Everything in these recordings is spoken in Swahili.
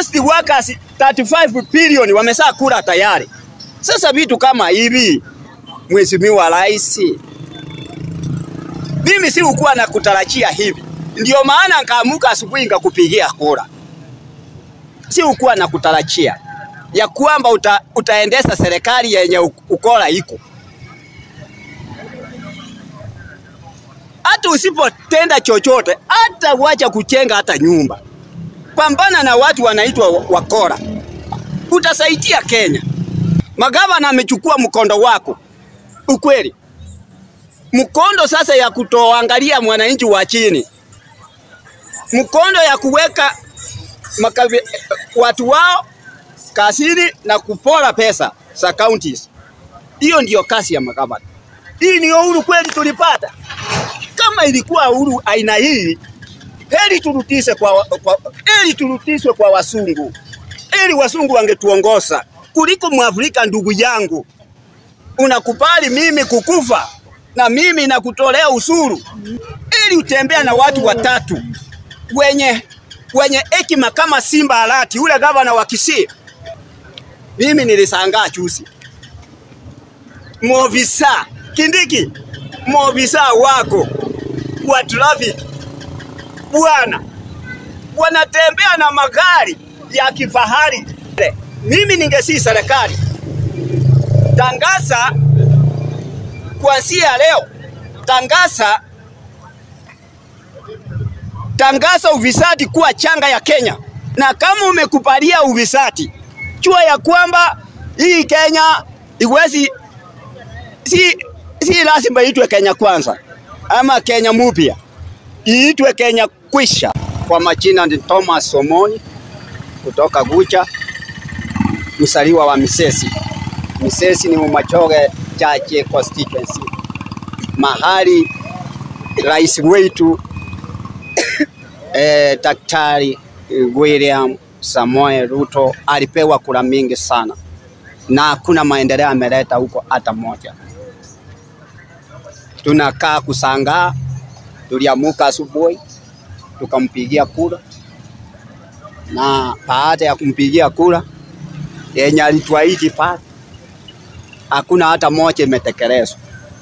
ghost workers 35 billion wamesha kula tayari. Sasa vitu kama hivi, Mheshimiwa Rais, mimi si ukuwa na kutarajia hivi, ndio maana nkaamuka asubuhi ngakupigia kura. Si ukuwa na kutarajia ya kwamba uta, utaendesha serikali yenye ukora iko hata usipotenda chochote, hata wacha kuchenga hata nyumba, pambana na watu wanaitwa wakora, utasaidia Kenya. Magavana amechukua mkondo wako, ukweli mkondo sasa ya kutoangalia mwananchi wa chini, mkondo ya kuweka makabi, watu wao kasini na kupora pesa za counties. Hiyo ndiyo kazi ya magavana. Hii ni uhuru kweli tulipata? Kama ilikuwa uhuru aina hii, heri turudishe kwa, kwa, heri turudishwe kwa wasungu, heri wasungu wangetuongoza kuliko Mwafrika. Ndugu yangu, unakubali mimi kukufa na mimi nakutolea usuru ili utembea na watu watatu wenye wenye hekima kama Simba Arati, ule gavana wa Kisii. Mimi nilisangaa chusi, movisa Kindiki, movisa wako wa traffic bwana, wanatembea na magari ya kifahari. Mimi ningesi serikali tangaza kuanzia leo, tangaza tangaza ufisadi kuwa changa ya Kenya, na kama umekubalia ufisadi, jua ya kwamba hii Kenya iwezi, si, si lazima itwe Kenya kwanza ama Kenya mupya, iitwe Kenya kwisha. Kwa majina ni Thomas Somoni kutoka Gucha, msaliwa wa Misesi. Misesi ni Umachoge Chache constituency, mahali rais wetu eh, Daktari William Samoei Ruto alipewa kura mingi sana, na hakuna maendeleo ameleta huko hata moja. Tunakaa kusangaa, tuliamuka asubuhi tukampigia kura, na baada ya kumpigia kura yenye alituahidi pale, hakuna hata moja imetekelezwa.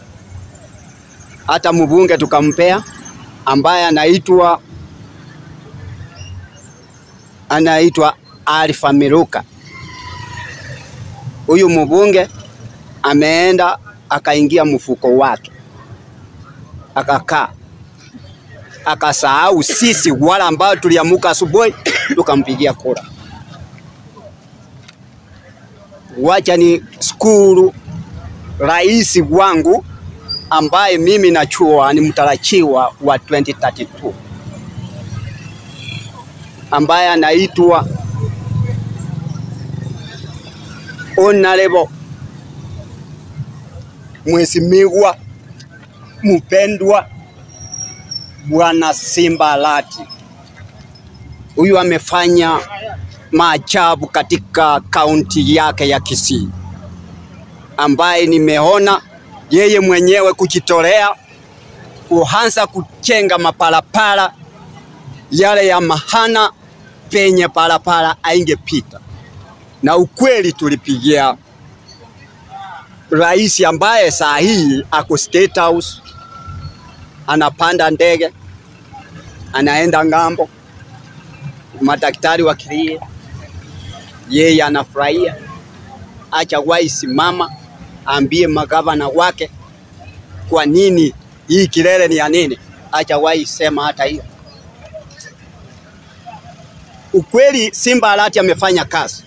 Hata mbunge tukampea ambaye anaitwa anaitwa Alfa Miluka. Huyu mbunge ameenda akaingia mfuko wake akakaa akasahau sisi wala ambao tuliamuka asubuhi tukampigia kura. Wacha ni skuru rais wangu ambaye mimi nachua ni mtarajiwa wa 2032 ambaye anaitwa Honorable Mheshimiwa mpendwa Bwana Simba Arati. Huyu amefanya maajabu katika kaunti yake ya Kisii, ambaye nimeona yeye mwenyewe kujitolea kuanza kujenga mapalapala yale ya mahana penye palapala aingepita, na ukweli tulipigia rais ambaye saa hii ako State House, anapanda ndege anaenda ng'ambo, madaktari wakilia, yeye anafurahia. Acha waisimama ambie magavana wake kwa nini hii kilele ni ya nini, acha waisema hata hiyo. Ukweli Simba Arati amefanya kazi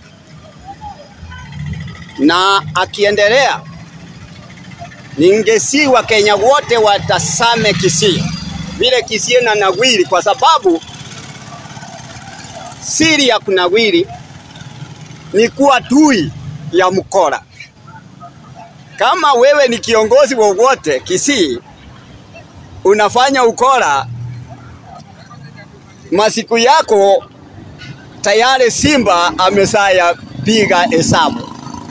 na akiendelea, ningesi Wakenya wote watasame Kisii vile Kisii na nawiri, kwa sababu siri ya kunawiri ni kuwa tui ya mkora. Kama wewe ni kiongozi wowote Kisii unafanya ukora, masiku yako tayari Simba amesaya piga hesabu.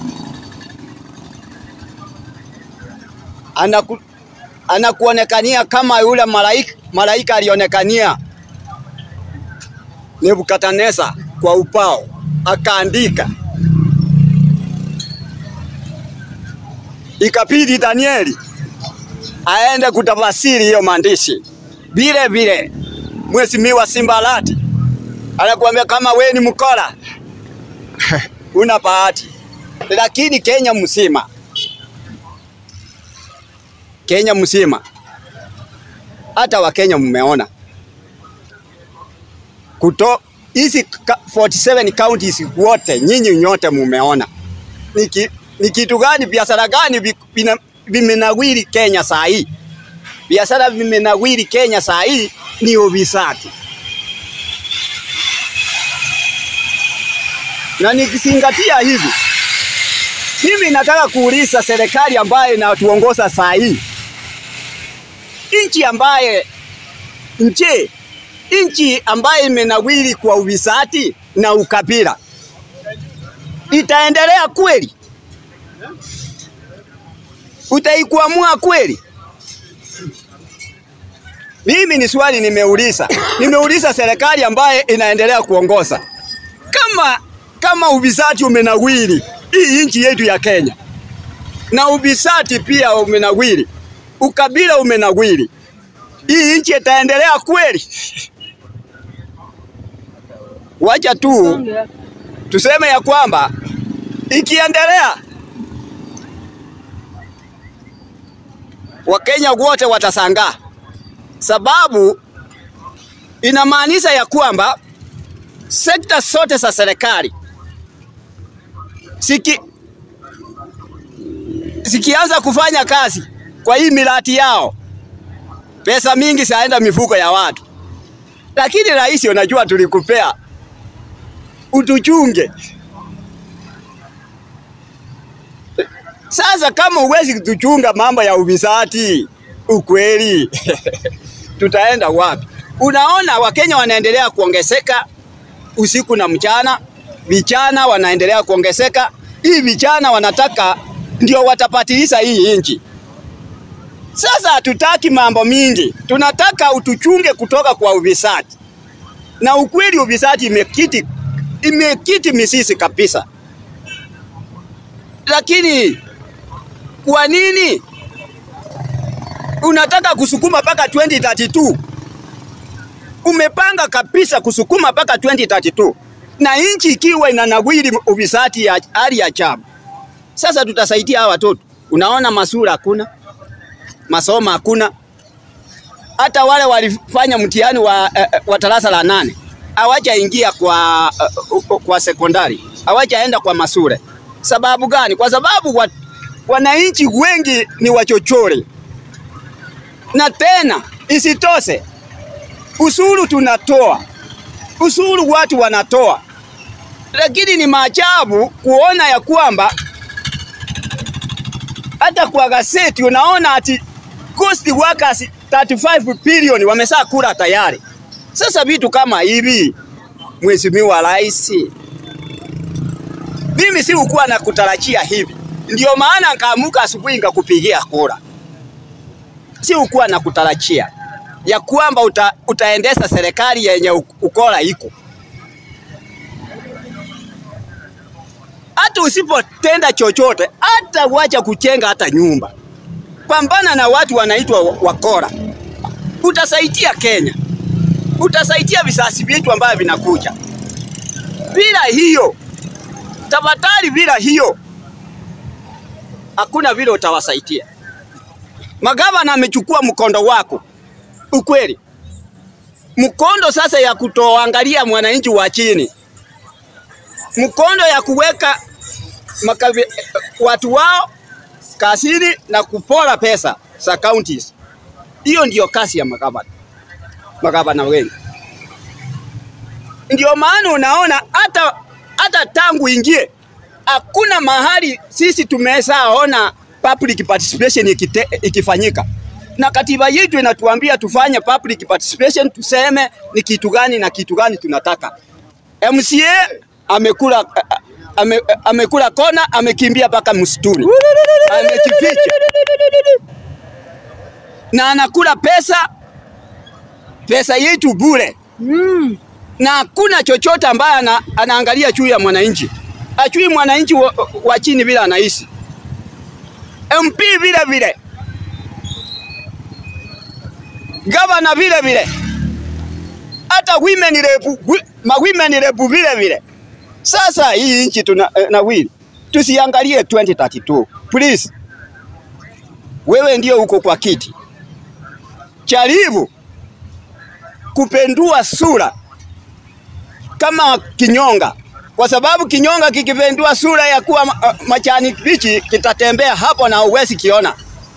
Anaku, anakuonekania kama yule malaika, malaika alionekania Nebukadneza kwa upao akaandika, ikabidi Danieli aende kutafasiri hiyo maandishi. Vile vile Mheshimiwa Simbalati anakuambia kama we ni mkora una bahati, lakini Kenya mzima, Kenya mzima, hata Wakenya mmeona kuto hizi 47 counties wote, nyinyi nyote mumeona ni ki- ni kitu gani, biashara gani vi- vina- vimenawiri Kenya saa hii. Biashara vimenawiri Kenya saa hii ni ufisadi, na nikizingatia hivi, mimi nataka kuuliza serikali ambayo inatuongoza saa hii, nchi ambaye nje nchi ambayo imenawiri kwa ufisadi na ukabila itaendelea kweli? Utaikuamua kweli? Mimi ni swali nimeuliza, nimeuliza serikali ambaye inaendelea kuongoza, kama kama ufisadi umenawiri hii nchi yetu ya Kenya, na ufisadi pia umenawiri, ukabila umenawiri, hii nchi itaendelea kweli? Wacha tu tuseme ya kwamba ikiendelea, Wakenya wote watasangaa, sababu inamaanisha ya kwamba sekta zote za serikali siki zikianza kufanya kazi kwa hii miradi yao, pesa mingi zaenda mifuko ya watu. Lakini rais, unajua tulikupea utuchunge. Sasa kama uwezi kutuchunga mambo ya ufisadi, ukweli tutaenda wapi? Unaona Wakenya wanaendelea kuongezeka usiku na mchana, vijana wanaendelea kuongezeka. Hii vijana wanataka ndio watapatilisha hii nchi. Sasa hatutaki mambo mingi, tunataka utuchunge kutoka kwa ufisadi, na ukweli ufisadi imekiti imekiti misisi kabisa. Lakini kwa nini unataka kusukuma mpaka 2032? Umepanga kabisa kusukuma mpaka 2032 na nchi ikiwa inanawiri ufisadi ya hali ya ajabu. Sasa tutasaidia hawa watoto? Unaona, masura hakuna, masomo hakuna. Hata wale walifanya mtihani wa, eh, wa darasa la nane hawajaingia kwa, uh, kwa sekondari, hawajaenda kwa masure. Sababu gani? Kwa sababu wa, wananchi wengi ni wachochori, na tena isitoshe usuru tunatoa, usuru watu wanatoa, lakini ni maajabu kuona ya kwamba hata kwa gazeti unaona ati ghost workers 35 bilioni wamesha kula tayari. Sasa vitu kama hivi, Mheshimiwa Rais, mimi si ukuwa na kutarajia hivi, ndio maana nkaamuka asubuhi ngakupigia kura. Si ukuwa na kutarajia ya kwamba uta, utaendesha serikali yenye ukora iko hata usipotenda chochote, hata wacha kuchenga hata nyumba, pambana na watu wanaitwa wakora, utasaidia Kenya, utasaidia visasi vyetu ambavyo vinakuja. Bila hiyo tafadhali, bila hiyo hakuna vile utawasaidia. Magavana amechukua mkondo wako, ukweli mkondo sasa ya kutoangalia mwananchi wa chini, mkondo ya kuweka makavi, watu wao kazini na kupora pesa za counties. Hiyo ndiyo kazi ya magavana, magavana wengi. Ndio maana unaona hata hata tangu ingie hakuna mahali sisi tumeshaona public participation ikite, ikifanyika na katiba yetu inatuambia tufanye public participation, tuseme ni kitu gani na kitu gani tunataka. MCA amekula ame, amekula kona, amekimbia mpaka msituni, amejificha na anakula pesa pesa yetu bure Mm. na hakuna chochote ambaye ana, anaangalia juu ya mwananchi, achui mwananchi wa, wa chini vile anaishi. MP vile vile, gavana vile vile, hata women rep, ma women rep vile vile. Sasa hii nchi tuna eh, nawili, tusiangalie 2032 please. Wewe ndio uko kwa kiti, jaribu kupendua sura kama kinyonga, kwa sababu kinyonga kikipendua sura ya kuwa uh, machani bichi kitatembea hapo na uwezi kiona.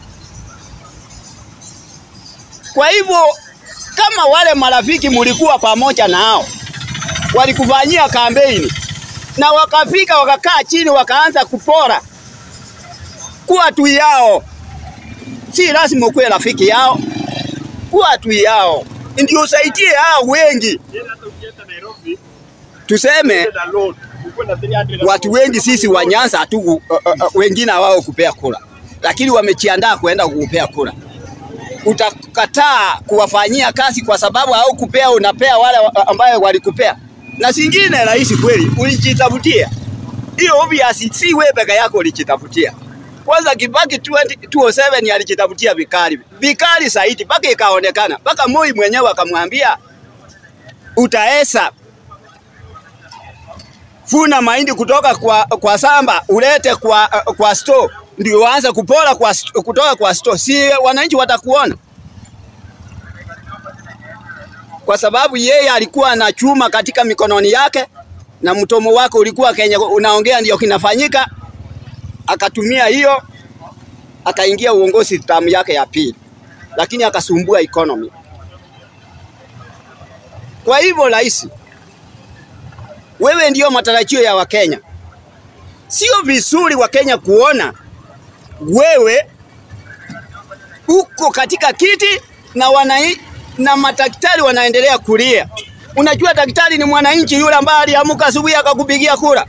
Kwa hivyo kama wale marafiki mulikuwa pamoja nao walikufanyia kampeni na wakafika wakakaa chini wakaanza kupora kuwa tu yao, si lazima ukuwe rafiki yao, kuwa tu yao ndio usaidie hao wengi. Tuseme watu wengi sisi wa Nyanza tu, uh, uh, wengine hawao kupea kura, lakini wamejiandaa kuenda kupea kura. Utakataa kuwafanyia kazi kwa sababu hao kupea, unapea wale ambayo walikupea. Na singine rahisi kweli, ulijitafutia hiyo. Obvious, si wewe peke yako ulijitafutia. Kwanza Kibaki 2007 alijitafutia vikali vikali zaidi, mpaka ikaonekana, mpaka Moi mwenyewe akamwambia utaesa funa mahindi kutoka kwa, kwa samba ulete kwa, kwa store ndio waanze kupora kwa, kutoka kwa store, si wananchi watakuona? Kwa sababu yeye alikuwa na chuma katika mikononi yake na mtomo wake ulikuwa kenye unaongea ndio kinafanyika akatumia hiyo akaingia uongozi tamu yake ya pili, lakini akasumbua economy. Kwa hivyo rais, wewe ndio matarajio ya Wakenya. Sio vizuri Wakenya kuona wewe uko katika kiti na wanai, na madaktari wanaendelea kulia. Unajua daktari ni mwananchi yule ambaye aliamka asubuhi akakupigia kura.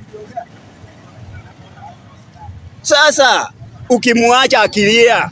Sasa ukimwacha akilia,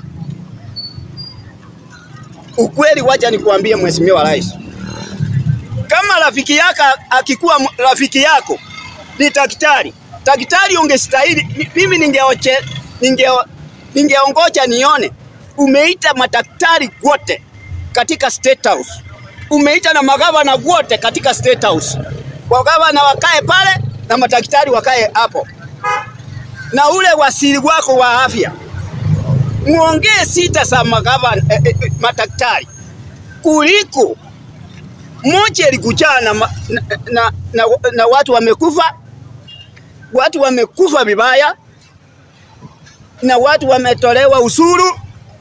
ukweli, wacha nikuambie Mheshimiwa Rais, kama rafiki yako akikuwa rafiki yako ni daktari, daktari ungestahili. Mimi ningeoche ninge ningeongoja nione umeita madaktari wote katika State House, umeita na magavana wote katika State House, wagavana wakae pale na madaktari wakae hapo na ule wasiri wako wa afya muongee sita za magavana eh, eh, madaktari kuliko moja ilikujaa na, na, na, na, na watu wamekufa, watu wamekufa vibaya na watu wametolewa usuru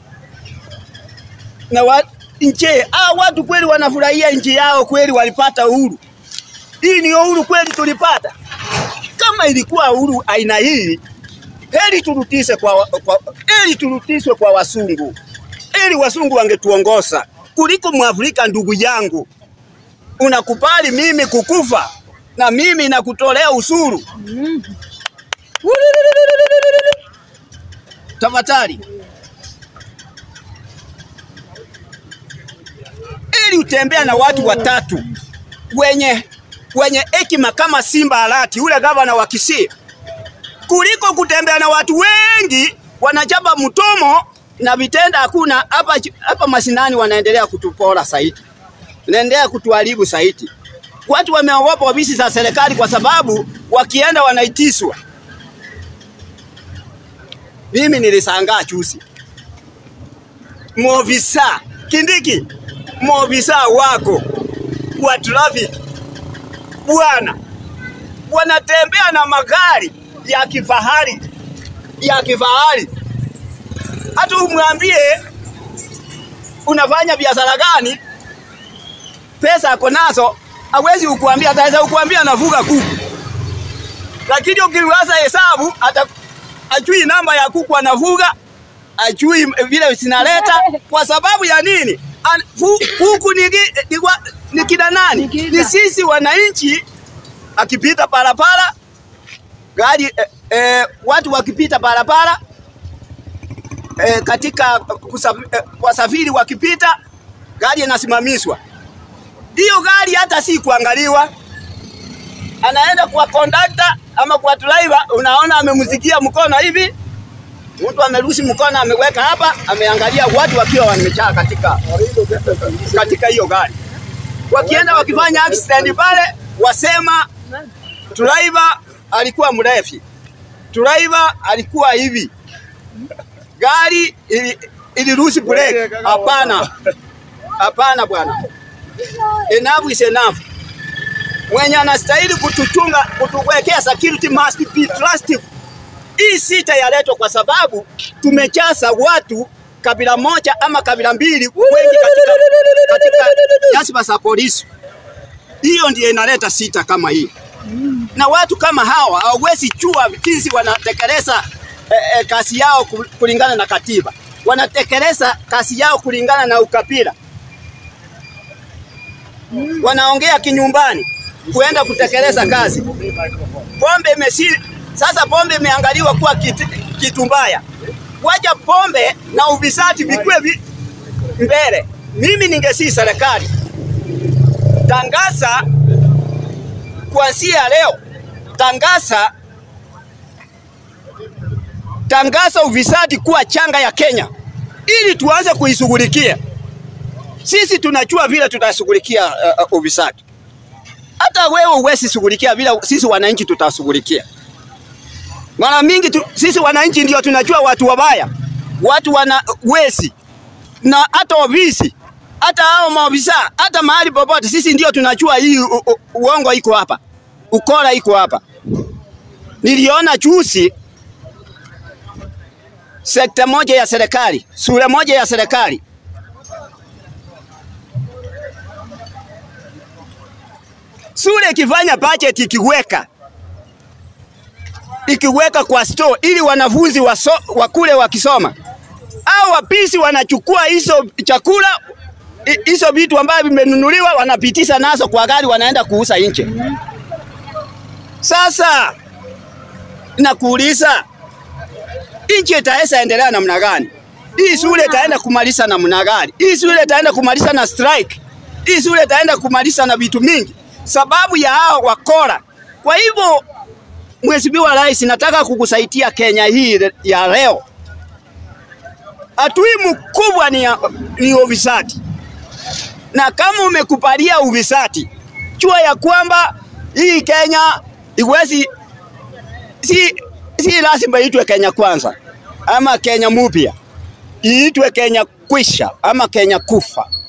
na wa, nchi ah, watu kweli wanafurahia nchi yao, kweli walipata uhuru. Hii ni uhuru kweli tulipata. Kama ilikuwa uhuru aina hii heri turudishe kwa, kwa, heri turudishwe kwa wasungu, heri wasungu wangetuongoza kuliko Mwafrika. Ndugu yangu, unakubali mimi kukufa na mimi nakutolea usuru? Tafadhali, ili utembea na watu watatu wenye wenye hekima kama Simba Arati, ule gavana wa Kisii kuliko kutembea na watu wengi wanachapa mtomo na vitenda hakuna. Hapa hapa mashinani wanaendelea kutupora zaidi, wanaendelea kutuharibu zaidi. Watu wameogopa ofisi za serikali kwa sababu wakienda wanaitiswa. Mimi nilisangaa chusi, mwofisa Kindiki, mwofisa wako wa traffic bwana, wanatembea na magari ya kifahari ya kifahari, hata umwambie unafanya biashara gani, pesa ako nazo, hawezi ukuambia. Ataweza ukuambia anafuga kuku, lakini ukiwaza hesabu hata ajui namba ya kuku anafuga, ajui vile zinaleta. Kwa sababu ya nini? An, fu, kuku ni, ni, ni kina nani? Ni sisi wananchi. Akipita barabara gari eh, eh, watu wakipita barabara eh, katika kusafiri, eh, wasafiri wakipita gari inasimamishwa. Hiyo gari hata si kuangaliwa, anaenda kwa kondakta ama kwa driver, unaona amemzikia mkono hivi, mtu amerushi mkono ameweka hapa, ameangalia watu wakiwa wamejaa katika katika hiyo gari, wakienda wakifanya accident pale, wasema driver alikuwa mrefi, driver alikuwa hivi, gari ili- ilirushi break. Hapana, hapana bwana, enough is enough. Mwenye anastahili kutuchunga, kutuwekea security must be trusted. Hii sita yaletwa kwa sababu tumejaza watu kabila moja ama kabila mbili wengi katika, katika nyadhifa za polisi. Hiyo ndiyo inaleta sita kama hii, na watu kama hawa hawawezi jua jinsi wanatekeleza eh, eh, kazi yao ku- kulingana na katiba, wanatekeleza kazi yao kulingana na ukabila, wanaongea kinyumbani kuenda kutekeleza kazi. Pombe imesi sasa, pombe imeangaliwa kuwa kitu, kitu mbaya. Wacha pombe na ufisadi vikuwe vi, mbele. Mimi ningesii serikali tangaza kuanzia leo, tangaza tangaza ufisadi kuwa changa ya Kenya ili tuanze kuishughulikia. Sisi tunajua vile tutashughulikia uh, uh, ufisadi. Hata wewe huwezi shughulikia vile sisi wananchi tutashughulikia. Mara mingi tu, sisi wananchi ndio tunajua watu wabaya, watu wana wezi na hata ofisi, hata hao maofisa, hata mahali popote, sisi ndio tunajua hii u, u, uongo iko hapa, ukora iko hapa. Niliona juzi sekta moja ya serikali, shule moja ya serikali shule ikifanya budget ikiweka ikiweka kwa store ili wanafunzi waso, wakule wakisoma, au wapisi wanachukua hizo chakula hi- hizo vitu ambavyo vimenunuliwa wanapitisha nazo kwa gari wanaenda kuuza nje. Sasa nakuuliza, nchi itaweza endelea namna gani? Hii shule itaenda kumaliza namna gani? Hii shule itaenda kumaliza na strike. Hii shule itaenda kumaliza na vitu mingi sababu ya hao wakora. Kwa hivyo, Mheshimiwa Rais, nataka kukusaidia Kenya hii ya leo. Adui mkubwa ni, ya- ni ufisadi, na kama umekubalia ufisadi, jua ya kwamba hii Kenya iwezi si, si lazima iitwe Kenya kwanza ama Kenya mupya, iitwe Kenya kwisha ama Kenya kufa.